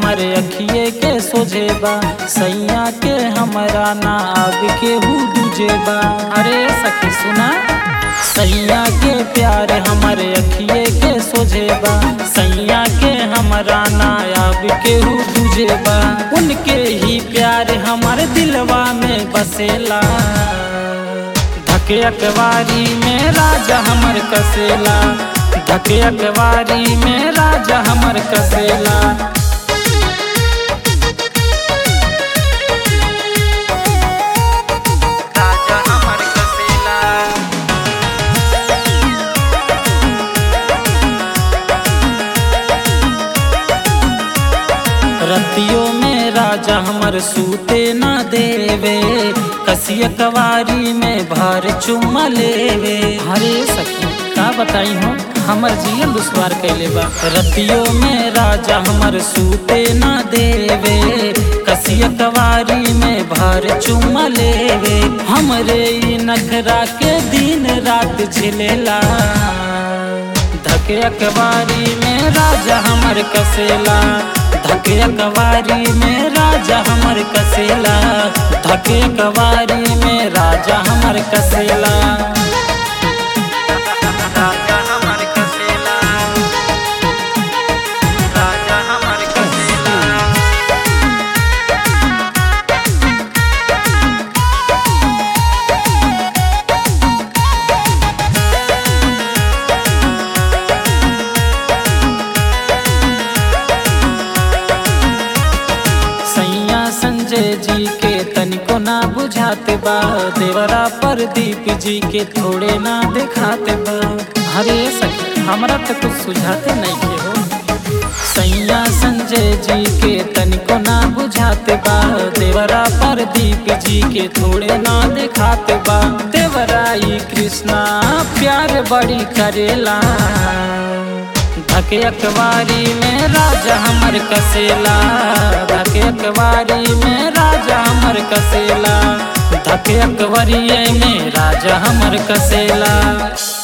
हमर अखिए के सोझेबा सैया के हमरा ना अब के हु दूजेबा अरे सखी सुना सैया के प्यार हमर अखिए के सोझेबा सैया के हमरा ना अब के हु दूजेबा उनके ही प्यार हमर दिलवा में बसेला धके अकवारी में राजा हमर कसेला धके अकवारी में राजा हमर कसेला राजा हमर कसेला रतियों में राजा हमर सूते ना देवे कसिया कवारी में भर चुम्मा लेवे हरे सखी का बताई हो हमर जियल दुश्वार कैले बा रतियों में राजा हमर सूते ना देवे कसिया कवारी में भर चुम्मा लेवे हमरे ई नखरा के दिन रात झिलेला धके अकबारी में राजा हमर कसेला धके अकबारी में राजा हमर कसेला धके अकबारी में राजा हमर कसेला राजा हमर कसेला राजा हमर कसेला सैया संजय जी के तनिको ना बुझाते बा देवरा प्रदीप जी के थोड़े ना दिखाते बा हरे सखी हमरा तो कुछ सुझाते नहीं के हो सैया संजय जी के तनिको ना बुझाते बा देवरा प्रदीप जी के थोड़े ना दिखाते बा देवराई कृष्णा प्यार बड़ी करेला धके अकबारी में राजा हमर कसेला धके अकबारी में राजा हमर कसेला धके अकबरिये में राजा हमर कसेला